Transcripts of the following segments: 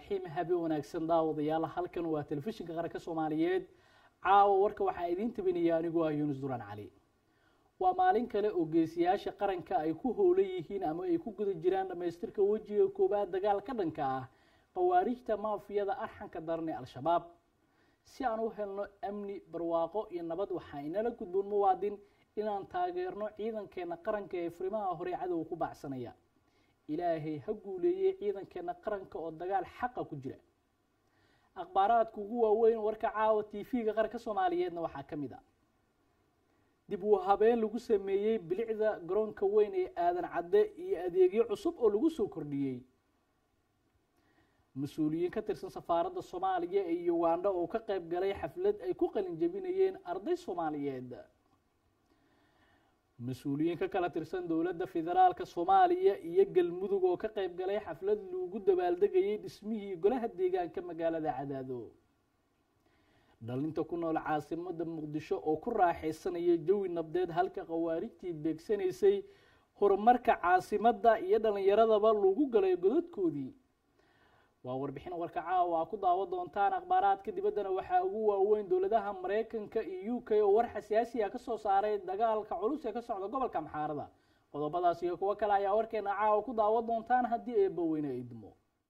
raxiim habe wanaagsan daawadayaal halkan waa telefishinka qaranka soomaaliyeed caawa warka waxaa idiin tabinaya anigu ah yuunus duraan cali waa maalin kale oo geesiyaasha qaranka ay ku howlan yihiin ama ay ku guda jiraan dhammaystirka wejiga koowaad dagaal ka dhanka ah khawaarijta maafiyada arxanka daran ee al-shabaab si aan u helno amni barwaaqo iyo nabad waxaa inala gudboon muwaadin inaan taageerno ciidankeena qaranka ee furimaha hore cadowga ku baacsanaya ilaahay ha guuleeyey ciidankeena qaranka oo dagaal xaqa ku jira akhbaaraadka ugu waaweyn warka caawa t v-ga qaranka soomaaliyeedna waxaa ka mid a dib uu habeen lagu sameeyey bilicda garoonka weyn ee aadan cadde iyo adeegyo cusub oo lagu soo kordhiyey mas-uuliyiin ka tirsan safaaradda soomaaliya ee ugandha oo ka qayb galay xaflad ay ku qalin jebinayeen arday soomaaliyeed mas-uuliyiin ka kala tirsan dowladda federaalka soomaaliya iyo galmudug oo ka qayb galay xaflad lagu dabaaldegayay dhismihii golaha deegaanka magaalada cadaado dhalinta ku nool caasimada muqdisho oo ku raaxaysanaya jawi nabdeed halka khawaarijtii beegsanaysay horumarka caasimadda iyo dhalinyaradaba lagu galay godadkoodii waa warbixin warka caawa aa ku daawan doontaan akhbaaraadka dibaddana waxaa ugu waaweyn dowladaha maraykanka iyo u k oo war xasaasiya ka soo saaray dagaalka culus ee ka socda gobolka maxaarada qodobadaas iyo kuwo kale ayaa warkeena caawa ku daawan doontaan haddii eebba weyne idmo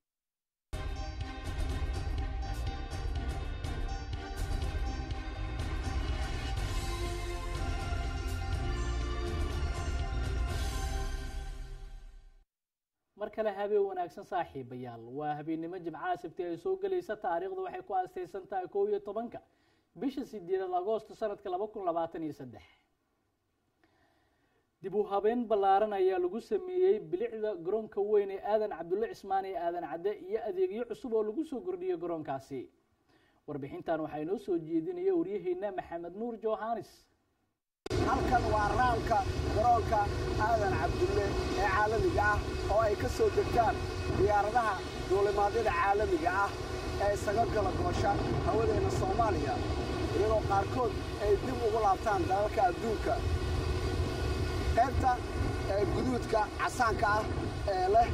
mar kale habeen wanaagsan saaxiibayaal waa habeennimo jimcaha sabti ay soo gelaysa taariikhdu waxay ku aastaysan tahay kow iyo tobanka bisha sideedaad agoosto sanadka laba kun labaatan iyo saddex dib u habeen ballaaran ayaa lagu sameeyey bilicda garoonka weyn ee aadan cabdulle cismaan ee aadan cadde iyo adeegyo cusub oo lagu soo kordhiyey garoonkaasi warbixintan waxaa inoo soo jeedinaya waryaheena maxamed nuur johanis halkan waa raamka garoonka aadan cabdulle ee caalamiga ah oo ay ka soo degtaan diyaaradaha duulimaadyada caalamiga ah ee isaga gala goosha hawadeenna soomaaliya iyadoo qaarkood ay dib ugu laabtaan dalalka adduunka qaybta guduudka casaanka ah ee leh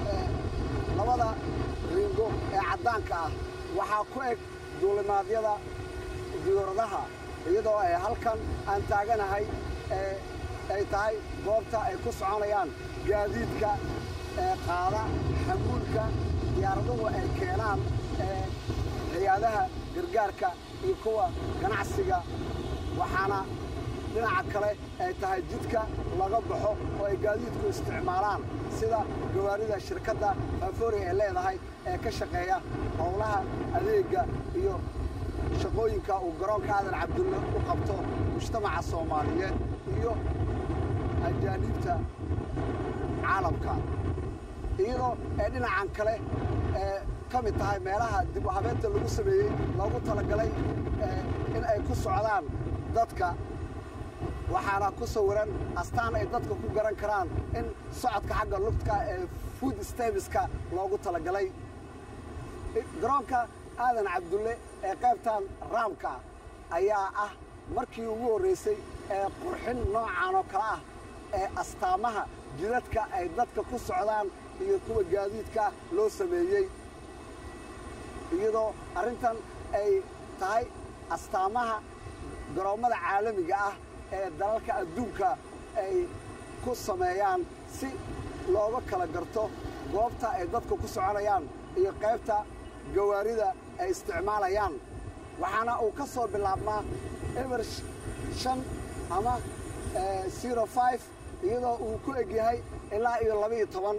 labada ringo ee caddaanka ah waxaa ku eg duulimaadyada diyaaradaha iyadoo ay halkan aan taaganahay ay tahay goobta ay ku soconayaan gaadiidka qaada xamuulka diyaaraduhu ay keenaan hay-adaha gargaarka iyo kuwa ganacsiga waxaana dhinaca kale ay tahay jidka laga baxo oo ay gaadiidku isticmaalaan sida gawaarida shirkadda faafoori ay leedahay ee ka shaqeeya howlaha adeegga iyo shaqooyinka uu garoonka aadan cabdulle u qabto mujtamaca soomaaliyeed iyo ajaaniibta caalamka iyadoo ee dhinacan kale ee ka mid tahay meelaha dib u habeenta lagu sameeyey loogu talagalay in ay ku socdaan dadka waxaana ku sawiran astaan ay dadka ku garan karaan in socodka xagga lugtka ee food stabiska loogu talagalay garoonka aadan cabdulle ee qaybtan raamka ayaa ah markii ugu horraysay ee qurxin noocan oo kale ah ee astaamaha jidadka ay dadka ku socdaan iyo kuwa gaadiidka loo sameeyey iyadoo arrintan ay tahay astaamaha garoommada caalamiga ah ee dalalka adduunka ay ku sameeyaan si looga kala garto goobta ay dadka ku soconayaan iyo qaybta gawaarida ay isticmaalayaan waxaana uu ka soo bilaabmaa eber shan ama zero five iyadoo uu ku eg yahay ilaa iyo labaiyo toban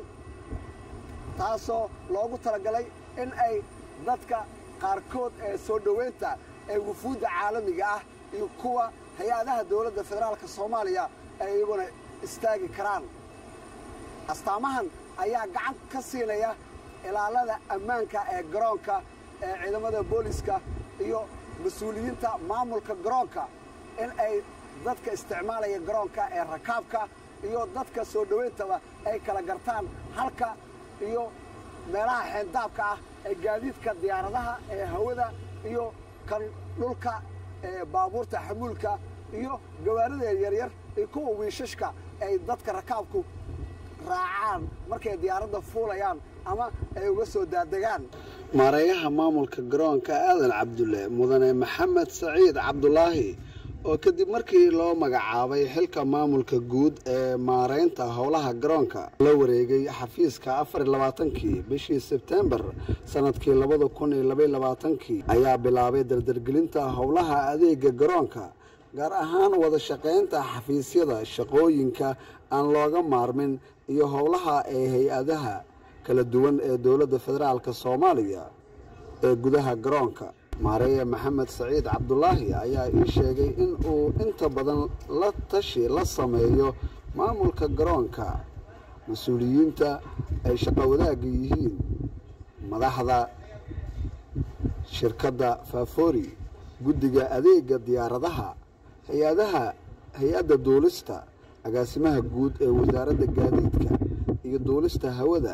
taasoo loogu talagalay in ay dadka qaarkood ee soo dhowaynta ee wufuudda caalamiga ah iyo kuwa hay-adaha dowladda federaalka soomaaliya ay iyaguna istaagi karaan astaamahan ayaa gacan ka siinaya ilaalada ammaanka ee garoonka ee ciidamada booliska iyo mas-uuliyiinta maamulka garoonka in ay dadka isticmaalaya garoonka ee rakaabka iyo dadka soo dhowayntaba ay kala gartaan halka iyo meelaha xeendaabka ah ee gaadiidka diyaaradaha ee hawada iyo kan dhulka ee baabuurta xamuulka iyo gawaarida yaryar iyo kuwa wiishashka ay dadka rakaabku raacaan markay diyaaradda fuulayaan ama ay uga soo daadegaan maareeyaha maamulka garoonka aadan cabdulle mudane maxamed saciid cabdulaahi oo kadib markii loo magacaabay xilka maamulka guud ee maareynta howlaha garoonka la wareegay xafiiska afar iyo labaatankii bishii sebtembar sanadkii labada kun iyo labaiyo labaatankii ayaa bilaabay dardargelinta howlaha adeega garoonka gaar ahaan wada shaqaynta xafiisyada shaqooyinka aan looga maarmin iyo howlaha ee hay-adaha kala duwan ee dowladda federaalk soomaaliya ee gudaha garoonka maareeye maxamed saciid cabdulaahi ayaa ii sheegay in uu inta badan la tashi la sameeyo maamulka garoonka mas-uuliyiinta ay shaqo wadaagga yihiin madaxda shirkadda faafori guddiga adeega diyaaradaha hay-adaha hay-adda duulista agaasimaha guud ee wasaaradda gaadiidka iyo duulista hawada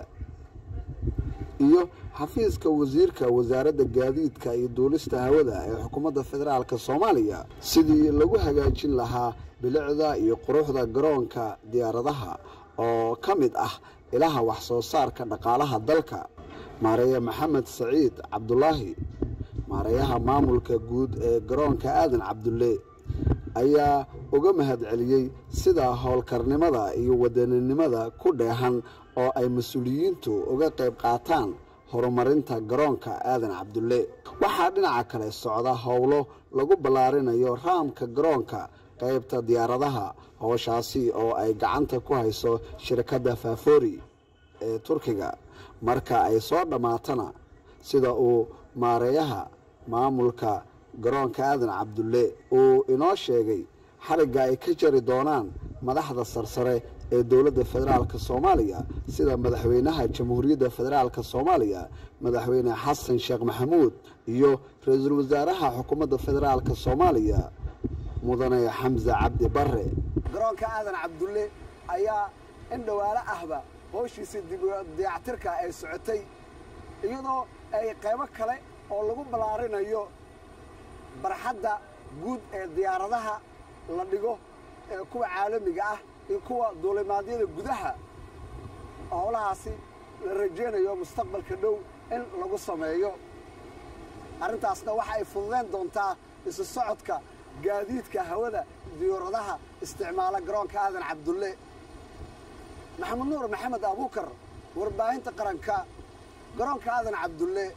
iyo xafiiska wasiirka wasaaradda gaadiidka iyo duulista hawada ee xukuumadda federaalk soomaaliya sidii lagu hagaajin lahaa bilicda iyo quruxda garoonka diyaaradaha oo ka mid ah ilaha wax soo saarka dhaqaalaha dalka maareeye maxamed saciid cabdulaahi maareeyaha maamulka guud ee garoonka aadan cabdulle ayaa uga mahad celiyey sida howlkarnimada iyo wadaninimada ku dheehan oo ay mas-uuliyiintu uga qayb qaataan horumarinta garoonka aadan cabdulle waxaa dhinaca kale socda howlo lagu ballaarinayo raamka garoonka qaybta diyaaradaha howshaasi oo ay gacanta ku hayso shirkadda faafori ee turkiga marka ay soo dhammaatana sida uu maareeyaha maamulka garoonka aadan cabdulle uu inoo sheegay xarigga ay ka jari doonaan madaxda sarsare ee dowladda federaalk soomaaliya sida madaxweynaha jamhuuriyadda federaalk soomaaliya madaxweyne xasan sheekh maxamuud iyo ra-iisul wasaaraha xukuumadda federaalk soomaaliya mudane xamse cabdi bare garoonka aadan cabdulle ayaa in dhowaalo ahba howshiisa dayactirka ay socotay iyadoo ay qaybo kale oo lagu ballaarinayo barxadda guud ee diyaaradaha la dhigo ee kuwa caalamiga ah iyo kuwa duulimaadyada gudaha howlahaasi la rajaynayo mustaqbalka dhow in lagu sameeyo arrintaasna waxa ay fududayn doontaa isu socodka gaadiidka hawada diyaaradaha isticmaala garoonka aadan cabdulle maxamed nuur maxamed abuukar warbaahinta qaranka garoonka aadan cabdulle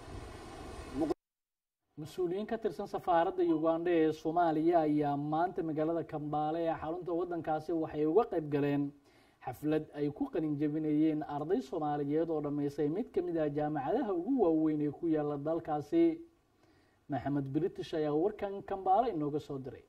mas-uuliyiin ka tirsan safaaradda ugandha ee soomaaliya ayaa maanta magaalada kambaale ee xarunta waddankaasi waxay uga qayb galeen xaflad ay ku qalin jebinayeen arday soomaaliyeed oo dhammaysay mid ka mid ah jaamacadaha ugu waaweyn ee ku yaala dalkaasi maxamed british ayaa warkan kambaale inooga soo diray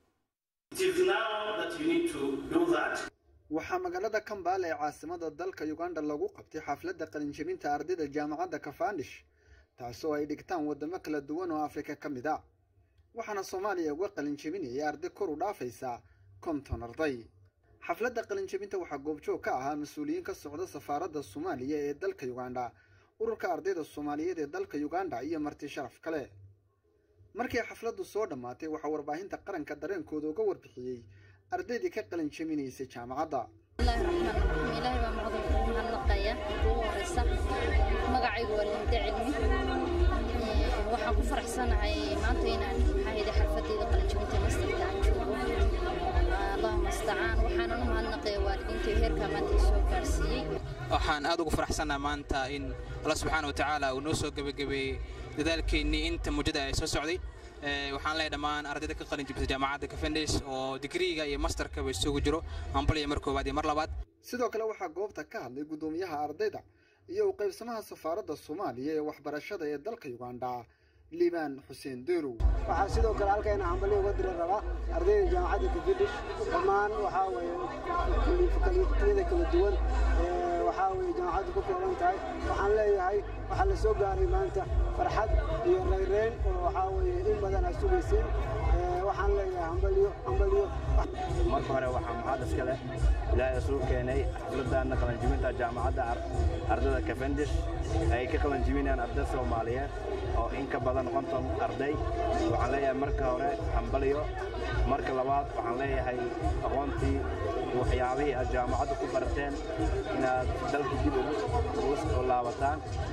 waxaa magaalada kambaale ee caasimada dalka uganda lagu qabtay xafladda qalinjebinta ardayda jaamacadda kafandish taasoo ay dhigtaan waddamo kala duwan oo afrika ka mid a waxaana soomaaliya uga qalinjebinayay arday kor u dhaafaysa konton arday xafladda qalinjebinta waxaa goobjoog ka ahaa mas-uuliyiin ka socda safaaradda soomaaliya ee dalka uganda ururka ardayda soomaaliyeed ee dalka uganda iyo marti sharaf kale markii xafladdu soo dhammaatay waxaa warbaahinta qaranka dareenkooda uga warbixiyey ardaydii ka qalinjebinaysay jaamacadda bismillahi raxmaan raxiim ilaahay baa macdan kugu mahadnaqaya ugu horeysa magacaygu waa linda cilmi waxaan ku faraxsanahay maanta inaan maxaa hayday xalfadeyda qalinjabinta mastarka aan joogo allahuma astacaan waxaanan u mahadnaqaya waalidiinta heerkaa maanta i soo gaarsiiyey waxaan aad ugu faraxsannaha maanta in alla subxaana wa tacaala uu noo soo gebagabeeyey dadaalkeennii inta muddada ay soo socday waxaan leeyahay dhammaan ardayda ka qalin jibisay jaamacadda kafendes oo digriiga iyo masterkaba isugu jiro ambaliya mar koowaad iyo mar labaad sidoo kale waxaa goobta ka hadlay guddoomiyaha ardayda iyo u qaybsamaha safaaradda soomaaliya ee waxbarashada ee dalka uganda liibaan xuseen deerow waxaa sidoo kale halkayna hambali uga diri rabaa ardayda jaamacadda kafidish dhammaan waxaa weeye kaliyada kala duwan waxaa weeye jaamacaddu ku kooban tahay waxaan leeyahay waxaa la soo gaaray maanta farxad iyo rayreyn oo waxaa weeye in badan aad sugayseen waxaan leeyahay hambaliyo hambaliyo marka hore waxaa mahad iska leh ilaahay isugu keenay xafladana qalanjibinta jaamacadda ardayda kafendish ay ka qalanjibinayaan arday soomaaliyeed oo in ka badan konton arday waxaan leeyahay marka hore hambaliyo marka labaad waxaan leeyahay aqoontii waxyaabihii aad jaamacadda ku barateen inaad dalka dib ugu soo laabataan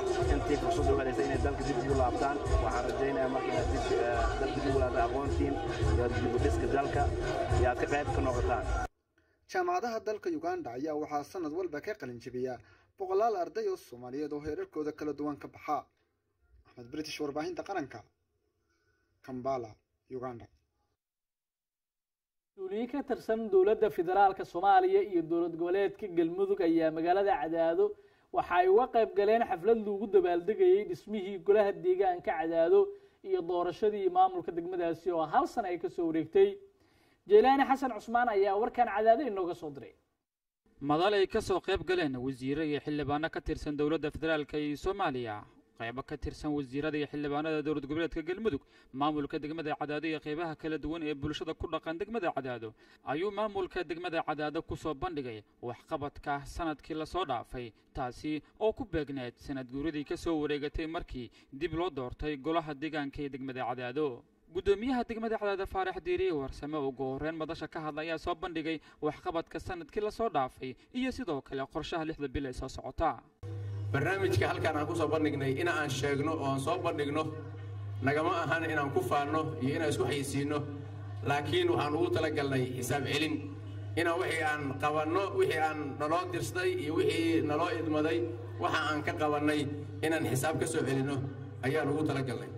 intii fursad u helaysa inay dalka dib ugu laabtaan waxaan rajaynayaa marka inaad dib dalka dib ugu laabtaan aqoontiin iyo dib u dhiska dalka iyo aad ka qayb ka noqotaan jaamacadaha dalka uganda ayaa waxaa sanad walba ka qalin jebiya boqolaal arday oo soomaaliyeed oo heerarkooda kala duwan ka baxa axmed british warbaahinta qaranka kambala uganda mas-uuliyiin ka tirsan dowladda federaalka soomaaliya iyo dowlad goboleedka galmudug ayaa magaalada cadaado waxa ay uga qayb galeen xaflad lagu dabaaldegayey dhismihii golaha deegaanka cadaado iyo doorashadii maamulka degmadaasi oo hal sana ay kasoo wareegtay jeylaani xasan cusmaan ayaa warkan cadaado inooga soo diray madal ay ka soo qayb galeen wasiiro iyo xildhibaano ka tirsan dowladda federaalka iyo soomaaliya qaybo ka tirsan wasiirada iyo xildhibaanada dowlad goboleedka galmudug maamulka degmada cadaado iyo qaybaha kala duwan ee bulshada ku dhaqan degmada cadaado ayuu maamulka degmada cadaado ku soo bandhigay waxqabadka sanadkii lasoo dhaafay taasi oo ku beegneed sanad guuradii ka soo wareegatay markii dib loo doortay golaha deegaanka ee degmada cadaado guddoomiyaha degmada cadaado faarax diiriye warsame ugu horreyn madasha ka hadla ayaa soo bandhigay waxqabadka sanadkii lasoo dhaafay iyo sidoo kale qorshaha lixda bil ee soo socota barnaamijka halkaan aan ku soo bandhignay in aan sheegno oo aan soo bandhigno nagama ahan inaan ku faanno iyo inaan isku xayisiinno laakiin waxaan ugu talagalnay xisaab celin inaan wixii aan qabanno wixii aan naloo dirsaday iyo wixii naloo idmaday waxa aan ka qabannay inaan xisaab ka soo celinno ayaan ugu talagalnay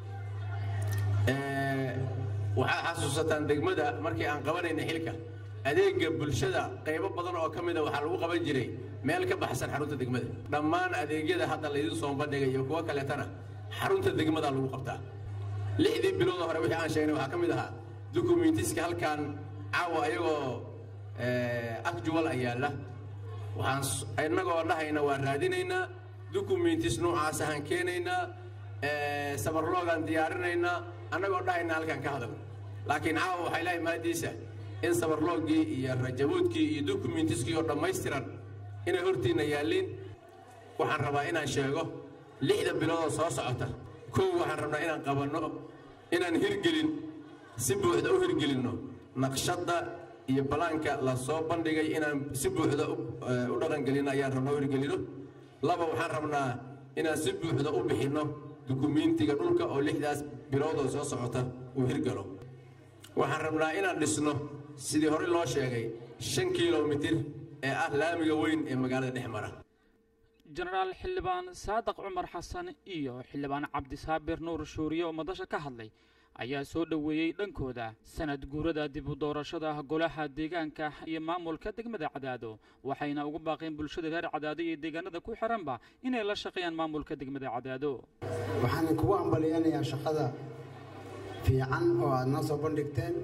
waxaad xasuusataan degmada markii aan qabanayna xilka adeega bulshada qaybo badan oo ka mida waxaa lagu qaban jiray meel ka baxsan xarunta degmada dhammaan adeegyada hadda laydin soo bandhigay iyo kuwo kaleetana xarunta degmada lagu qabtaa lixdii bilooda hore wixii aan sheegnay waxaa ka mid ahaa dukumentiska halkan caawa ayagoo akjuwal ayaala waxaan innagoo dhahayna waan raadinaynaa dukumentis noocaas ahaan keenaynaa sabarloogaan diyaarinaynaa annagoo dhahayna halkan ka hadal laakiin caawa waxay leehay maadiisa in sabarloogii iyo rajabuudkii iyo dukumentiskii oo dhammaystiran inay hortiinna yaalliin waxaan rabaa inaan sheego lixda biloodoo soo socota kow waxaan rabnaa inaan qabanno inaan hirgelin si buuxda u hirgelinno naqshadda iyo balaanka la soo bandhigay inaan si buuxda u dhaqangelino ayaan rabnaa u hirgelino laba waxaan rabnaa inaan si buuxda u bixinno dukumentiga dhulka oo lixdaas biloodoo soo socota uu hirgalo waxaan rabnaa inaan dhisno sidii hore loo sheegay shan kilomitir ee ah laamiga weyn ee magaalada dhex mara jenaraal xildhibaan saadaq cumar xasan iyo xildhibaan cabdisaabir nuur shuuriye oo madasha ka hadlay ayaa soo dhoweeyey dhankooda sanad guurada dib u doorashada golaha deegaanka iyo maamulka degmada cadaado waxayna ugu baaqeen bulshada reer cadaado iyo deegaanada ku xiranba inay la shaqeeyaan maamulka degmada cadaado waxaan kugu ambaliyanayaa shaqada fiican oo aad noo soo bandhigteen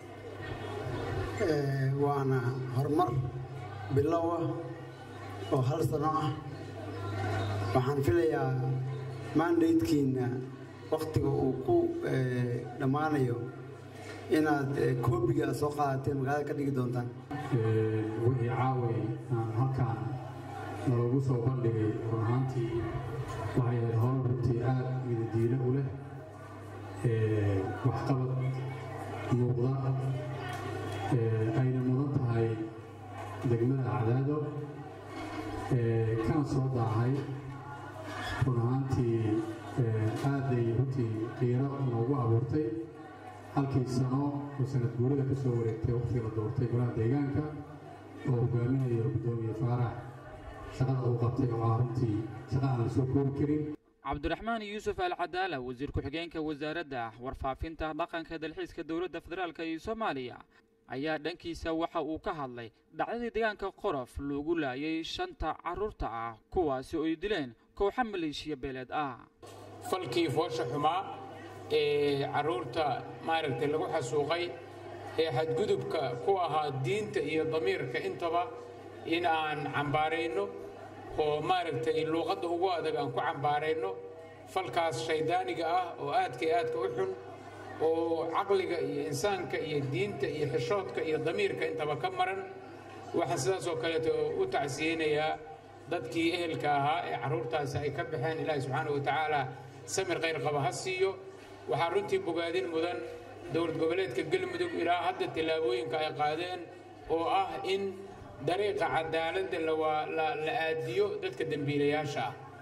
waana horumar bilow ah oo hal sano ah waxaan filayaa mandatekiina wakhtiga uu ku dhammaanayo inaad koobiga soo qaadateen magaalada ka dhigi doontaan wixii caaway aan halkaan nalagu soo bandhigay run ahaantii waxay ahayd howl runtii aad midadiilo u leh waxqabad muuqda ayna mudan tahay degmada cadaado kana soo daahay run ahaantii aaday runtii qiiro noogu abuurtay halkii sano oo sanad guurada ka soo wareegtay waqtigii la doortay golaha deegaanka oo hogaaminayo guddoomiye faarax shaqada uu qabtay oo ah runtii shaqa aan la soo koobi karin cabdiraxmaan yuusuf alcadaala wasiir ku-xigeenka wasaaradda warfaafinta dhaqanka dalxiiska dowladda federaalk iyo soomaaliya ayaa dhankiisa waxa uu ka hadlay dhacdadii deegaanka qorof loogu laayay shanta carruurta ah kuwaasi oo ay dileen kooxa maleeshiya beeleed ah falkii foosha xumaa ee carruurta maaragtay lagu xasuuqay ee xadgudubka ku ahaa diinta iyo damiirka intaba in aan cambaarayno oo maaragtay luuqadda ugu adag aan ku cambaarayno falkaas shayddaaniga ah oo aadka iyo aadka u xun oo caqliga iyo insaanka iyo diinta iyo xishoodka iyo damiirka intaba ka maran waxaan sidaas oo kaleeto u tacsiyeynayaa dadkii ehelka ahaa ee carruurtaasi ay ka baxeen ilaahi subxaana wa tacaala samir khayr qaba ha siiyo waxaa runtii bogaadin mudan dowlad goboleedka galmudug ilaa hadda tillaabooyinka ay qaadeen oo ah in dariiqa cadaaladda la aadiyo dadka dembiilayaasha ah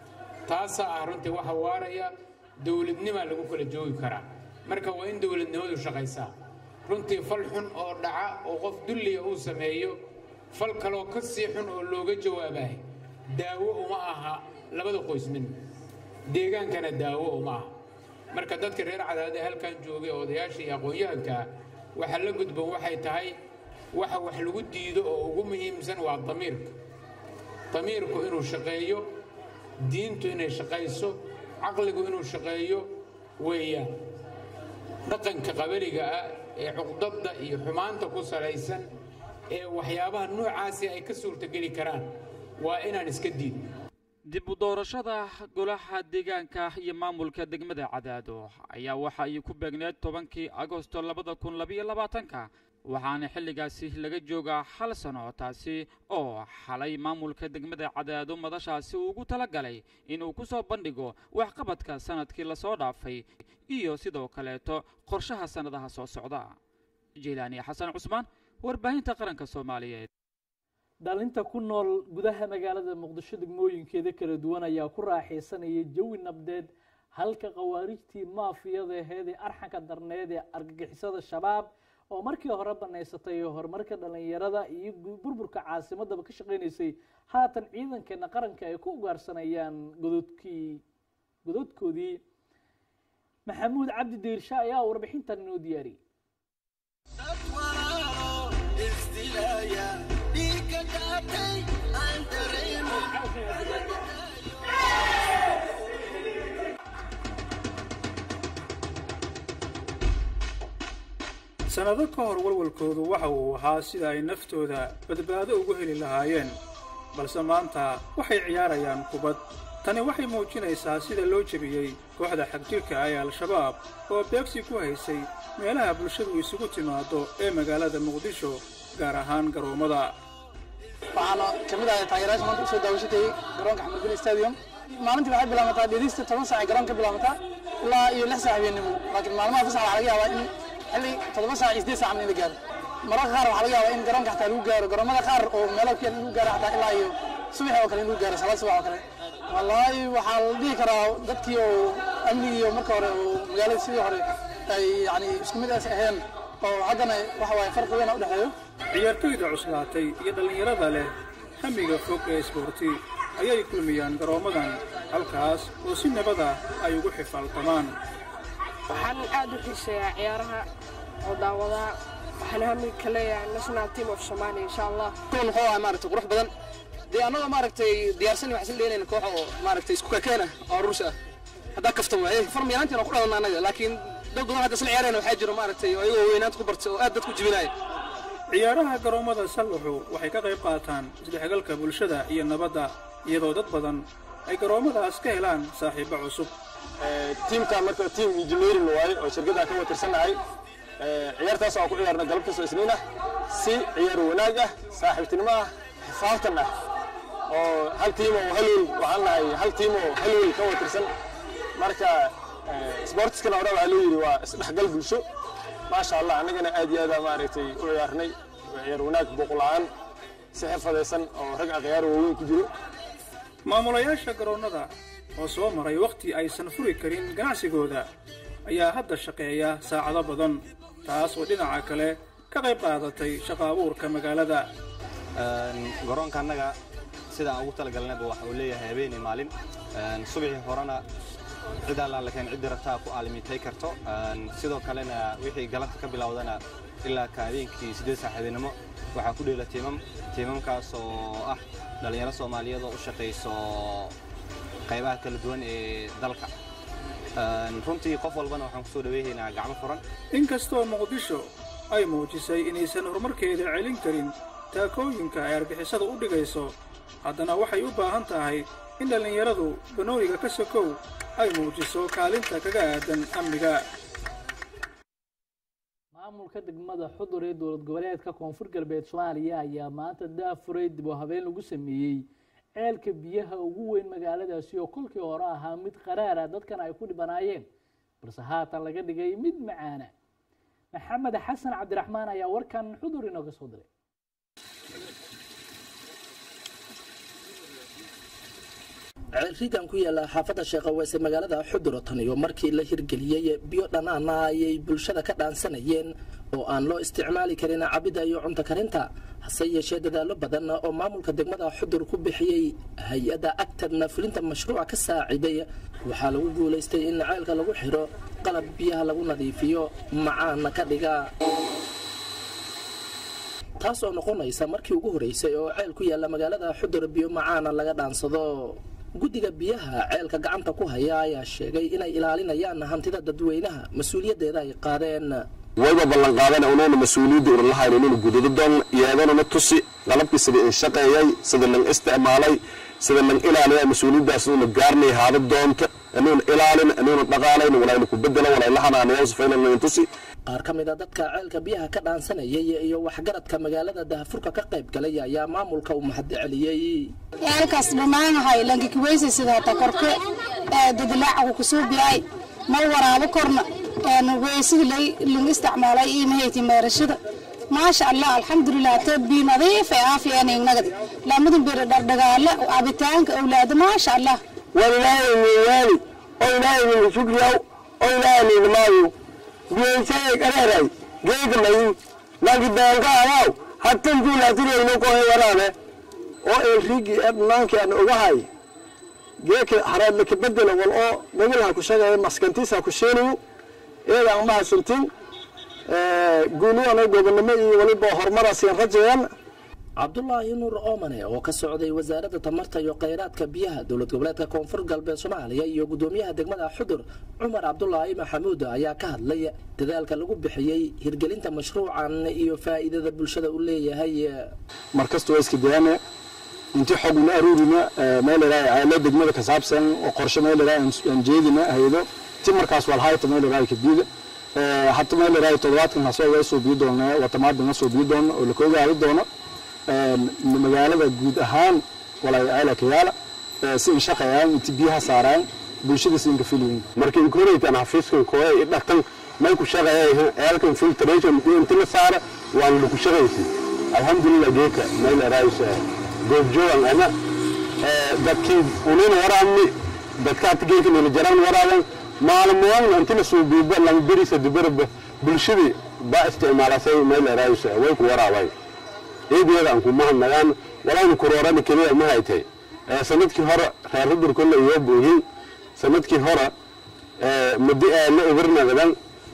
taasaa ah runtii waxa waaraya dowladnimaa lagu kala joogi karaa marka waa in dowladnimadu shaqaysaa runtii fal xun oo dhaca oo qof dulliga uu sameeyo fal kaloo ka sii xun oo looga jawaabahay daawo uma aha labada qoys midna deegaankana daawo uma aha marka dadka reer cadaade halkan joogay odayaasha iyo aqoon-yahankaa waxa la gudban waxay tahay waxa wax lagu diido oo ugu muhiimsan waa damiirka damiirku inuu shaqeeyo diintu inay shaqayso caqligu inuu shaqeeyo weeyaan dhaqanka qabaliga ah ee cuqdadda iyo xumaanta ku salaysan ee waxyaabaha noocaasi ay ka suurtogeli karaan waa inaan iska diidno dib u doorashada golaha deegaanka iyo maamulka degmada cadaado ayaa waxa ay ku beegneed tobankii agosto labada kun labayo labaatanka waxaana xilligaasi laga joogaa hal sano taasi oo xalay maamulka degmada cadaado madashaasi ugu talagalay inuu ku soo bandhigo waxqabadka sanadkii lasoo dhaafay iyo sidoo kaleeto qorshaha sannadaha soo socda jilaani xasan cusmaan warbaahinta qaranka soomaaliyeed dhalinta ku nool gudaha magaalada muqdisho degmooyinkeeda kala duwan ayaa ku raaxaysanaya jawi nabdeed halka khawaarijtii maafiyada aheed ee arxanka darneed ee argagixisada shabaab oo markii hore banaysatay horumarka dhallinyarada iyo burburka caasimadaba ka shaqaynaysay haatan ciidankeena qaranka ay ku ugaarsanayaan gododkii gododkoodii maxamuud cabdi diirsha ayaa warbixintan inoo diyaariyey sannado ka hor walwalkoodu waxa uu ahaa sida ay naftooda badbaado ugu heli lahaayeen balse maanta waxay ciyaarayaan kubad tani waxay muujinaysaa sida loo jebiyey kooxda xagjirka ah ee al-shabaab oo beegsi ku haysay meelaha bulshadu isugu timaaddo ee magaalada muqdisho gaar ahaan garoommada waxaana ka mid ahay taageerayaasha maanta usoo daawashatayey garoonka xamarbin stadium maalintii waxay bilaabataa dhegeysta toban saac ay garoonka bilaabataa ilaa iyo lix saac habeennimo laakiin maalmaha fasax waxaa laga yaabaa in xilli toddoba saac iyo siddeed saac in la gaaro mararka qaar waxaa laga yaabaa in garoonka xataa lagu gaaro garoomada qaar oo meelo ku yaal in lagu gaaro xataa ilaa iyo subax oo kale in lagu gaaro salaad subax oo kale wallaahi waxaa la dhihi karaa dadkii oo amnigii oo marka hore oo magaalada sidii hore ay yani isku mid as aheen oo haddana waxa waaye farqi weyn u dhexeeyo ciyaartoyda cuslaatay iyo dhallinyarada leh hamiga fog ee isboorti ayay kulmiyaan garoommadan halkaas oo si nabada ay ugu xifaaltamaan waxaan aad u xiiseeyaa ciyaaraha oo daawadaa waxaan hamiga ka leeyahay national team of somalia insha allah kuwan wuxuu ahaa maaragtay qurux badan dee annagoo maaragtay diyaarsan waxaan leenayna koox oo maaragtay isku kakeena oo ruus ah haddaa kaftan waaye farm yaraantiina ku dhalanna annaga laakiin dad badan hadda isla ciyaarayna waxaa jiro maaragtay oo ayagoo weynaanta ku bartay oo aad dadku jibinaya ciyaaraha garoommada sallaxu waxay ka qayb qaataan isdhexgalka bulshada iyo nabadda iyadoo dad badan ay garoommadaas ka helaan saaxiibbo cusub tiimka marka tiim engineering waaye oo shirkadda ka watirsannahay ciyaartaas oo ku ciyaarna galab kastoo isniin ah si ciyaar wanaag ah saaxiibtinimo ah xifaaftan ah oo hal tiim oo halwel waxaan nahay hal tiim oo halwel ka watirsan marka sportiskana hore waxaa loo yidhi waa isdhexgal bulsho maasha allah annagana aad iyo aada maaragtay u ciyaarnay ciyaar wanaag booqla'aan si xirfadaysan oo rag akhyaar waaweyn ku jiro maamulayaasha garoonnada oo soo maray wakhti aysan furi karin ganacsigooda ayaa hadda shaqeeya saacado badan taas oo dhinaca kale ka qayb qaadatay shaqa abuurka magaalada garoonka annaga sida aan ugu talagalnayba waxa uu leeyahay habeen iyo maalin subaxii horena cid allaan lakeen ciddii rabtaa ku aalimitay karto sidoo kalena wixii galabta ka bilowdana ilaa ka habeenkii siddeed saac habeenimo waxaa ku dheela tiimam tiimamkaas oo ah dhallinyaro soomaaliyeed oo u shaqayso qaybaha kala duwan ee dalka runtii qof walbana waxaan kusoo dhaweehaynaa gacmo furan inkastoo muqdisho ay muujisay inaysan horumarkeeda celin karin taakooyinka ay argixisada u dhigayso haddana waxay u baahan tahay in dhallinyaradu banooniga ka sokow ay muujiso kaalinta kaga aadan amniga maamulka degmada xudur ee dowlad goboleedka koonfur galbeed soomaaliya ayaa maanta daafuray dib u habeen lagu sameeyey ceelka biyaha ugu weyn magaaladaasi oo kolkii hore ahaa mid qaraara dadkan ay ku dhibanaayeen balse haatan laga dhigay mid macaana maxamed xasan cabdiraxmaan ayaa warkan xudur inooga soo diray ceelrigan ku yaala xaafadda sheekhaweys ee magaalada xuduro tan iyo markii la hirgeliyey biyo dhanaana ayay bulshada ka dhaansanayeen oo aan loo isticmaali karin cabidda iyo cunto karinta hase yeeshee dadaallo badan oo maamulka degmada xudur ku bixiyey hay-adda agtadna fulinta mashruuca ka saaciday waxaa lagu guulaystay in ceelka lagu xiro qalab biyaha lagu nadiifiyo macaana ka dhiga taas oo noqonaysa markii ugu horeysay oo ceel ku yaalla magaalada xudur biyo macaana laga dhaansado guddiga biyaha ceelka gacanta ku haya ayaa sheegay inay ilaalinayaan hantida dadweynaha mas-uuliyaddeeda ay qaadeen wayba ballan qaadana unuuna mas-uuliyadda uralahayn inuuna gudado doon yeedanuna tusi qalabkii sida in shaqeeyay sida lan isticmaalay sida lan ilaaliyay mas-uuliyaddaas inuuna gaarnay haada doonta inuuna ilaalin inuuna dhaqaalayn walayna ku bedelo walayla hanaanayo sifaylan tusi qaar ka mid a dadka ceelka biyaha ka dhaansanayay iyo waxgaradka magaalada dahafurka ka qayb galay ayaa maamulka u mahadceliyey ceelkaas dhammaanahay lankikiweysa sida hata korke dadilaacaku kusoo biyay mal waraabo korna weysidii lang isticmaalay iyo mahayti meerashada maasha allah alxamdulilah te bi nadiif ee aafiyangnagad lamadan bir dhardhagaale cabitaanka awlaada maasha allah walilaahi miwaali oo ilaahi min shukriyaw oo ilaahi min maayo biyeysaye qareeray geega mayin lagi daanka alaaw hatan juulaatirayno kohe waraane oo elrigi ednaanki aan ogahay geeka haraadlaka bedela wal oo gogolha ku shaqeeya maskantiisa ku sheeniyu eeda aan mahadsantin guuliyaana gobonimo iyo waliba horumarasiin rajeeyan cabdulaahi nuur oomane oo ka socday wasaaradda tamarta iyo kheyraadka biyaha dowlad goboleedka koonfur galbeed soomaaliya iyo gudoomiyaha degmada xudur cumar cabdulaahi maxamuud ayaa ka hadlay dadaalka lagu bixiyey hirgelinta mashruucan iyo faa'iidada bulshada u leeyahay markasta waa iska dayana intii xog una aruurina meeleraay ceelo degmada ka saabsan oo qorshe meeleraay aan jeedina haydo ti markaas walhayta meeleraay kabida hata meeleraay toddobaadkan hasoo waa soo biyo doona watamaadana soo biyo doona oo la koogaadi doono magaalada guud ahaan walay ceela kayaala si in shaqayaan inti biyaha saaraan bulshada si inka filyin marka inkoreytan xafiiskan kooya i dhaqtan may ku shaqeeya ceelkan filtration inti la saara waan lagu shaqaysi alxamdulilah geeka meeleraaysa goobjoogan ana dadkii unina waraabni dadkaati geeka nila jaran waraaban maalmoon intina suubiiba lang berisa dubaraba bulshadii baa isticmaalasay meeleraaysa way ku waraabay ciideeda aan ku mahadnagaan walayna kuroorada keliya ma haytay sanadkii hore reer hudur kolle iyo buuhin sanadkii hore muddo eela ibirnagadan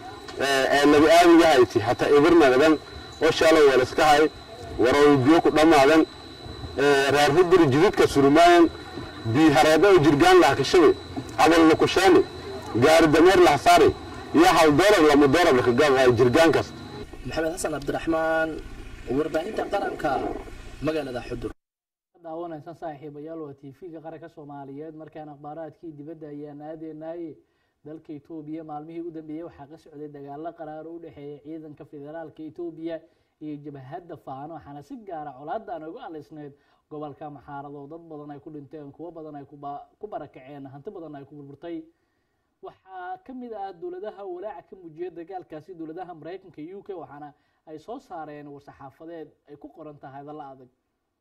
eelada aadiga hayti hataa ibirnagadan oo shalay walaska hay waroy biyo ku dhammaadan reer hudur jididka surmaayan biihareeda oo jirgaan laha kashabe abalna kusheene gaari dameer laha saari iyo hal doolar lama doolar lakagaa jirgaan kasta maxamed xasan cabdiraxmaan warbaahinta qaranka magaalada xudur daawanaysan saaxiibayaal waa tv-ga qaranka soomaaliyeed markaan akhbaaraadkii dibadda ayaan aadeenaaye dalka etoobiya maalmihii u dambeeyey waxaa ka socday dagaalo qaraaro u dhexeeya ciidanka federaalka etoobiya iyo jabhadda faano waxaana si gaara colaadan ugu alisneyd gobolka maxaarado dad badan ay ku dhinteen kuwo badan ay ku barakaceen hanti badan ay ku burburtay waxaa ka mid ah dowladaha walaaca ka muujiyay dagaalkaasi dowladaha maraykanka u k waxaana ay soo saareen war-saxaafadeed ay ku qoran tahay hadalla adag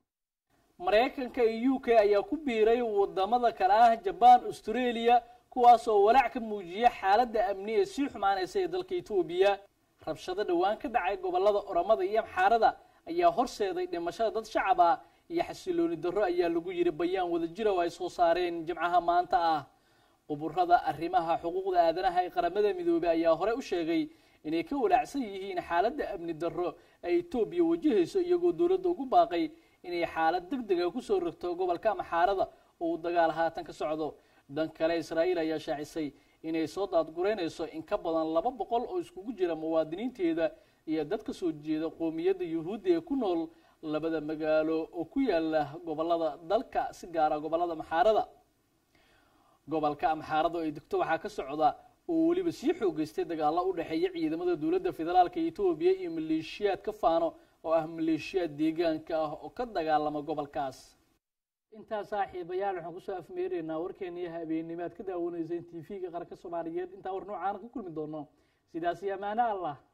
maraykanka iyo u k ayaa ku biiray wadamada kale ah jabaan australia kuwaas oo walaac ka muujiya xaaladda amni ee sii xumaanaysa ee dalka etoobiya rabshado dhowaan ka dhacay gobolada oromada iyo amxaarada ayaa horseeday dhimashada dad shacab ah iyo xasilooni darro ayaa lagu yiri bayaan wadajira oo ay soo saareen jimcaha maanta ah quburada arrimaha xuquuqda aadanaha ee qaramada midoobey ayaa hore u sheegay inay ka walaacsan yihiin xaaladda amni darro ay etoobiya wajahayso iyagoo dowladda ugu baaqay inay xaalad deg dega kusoo rogto gobolka maxaarada oo uu dagaal haatan ka socdo dhan kale israa'iil ayaa shaacisay inay soo daadgureynayso in ka badan laba boqol oo iskugu jira muwaadiniinteeda iyo dad ka soo jeeda qoomiyadda yuhuudda ee ku nool labada magaalo oo ku yaala gobolada dalka si gaara gobolada maxaarada gobolka amxaarada oo ay degto waxaa ka socda oo weliba sii xoogeystay dagaalo u dhexeeya ciidamada dowladda federaalka etoobiya iyo maleeshiyaad ka faano oo ah maleeshiyaad deegaanka ah oo ka dagaalama gobolkaas intaa saaxiibayaal waxaan kusoo afmeeraynaa warkeeniyo habeenimaad ka daawanayseen t v-ga qaranka soomaaliyeed intaa war noocaana ku kulmi doono sidaas iyo amaano allah